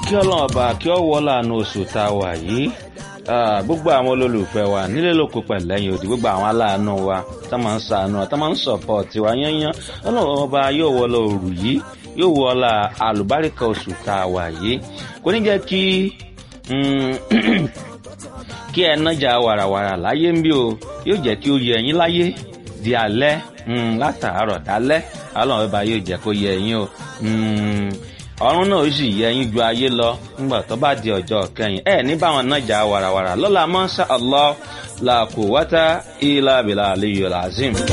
kí ọlọ́run ọba kí ọ wọ láàánú oṣù tá a wà yìí gbogbo àwọn olólùfẹ́ wa nílé lóko pẹ̀lẹ́yìn òdì gbogbo àwọn aláàánú wa tá máa ń sàánú tá máa ń sọ̀pọ̀tì wa yányán ọlọ́run ọba yóò wọ lọ òrù yìí yóò wọ la àlùbáríkà oṣù tá a wà yìí kò ní jẹ́ kí kí ẹ nájà wàràwàrà láyé ń bí o yóò jẹ́ kí ó yẹ ẹ̀yin láyé di alẹ́ látàárọ̀ dálẹ́ ọlọ́run ọba yóò jẹ́ kó yẹ ẹ̀yin o ọ̀run náà ó sì yẹ ẹ̀yin ju ayé lọ nígbà tó bá di ọjọ́ kẹyìn ẹ ní báwọn nájà wàràwàrà lọ́la mọ́ṣá Allah la quwwata illa billahi aliyyil azim.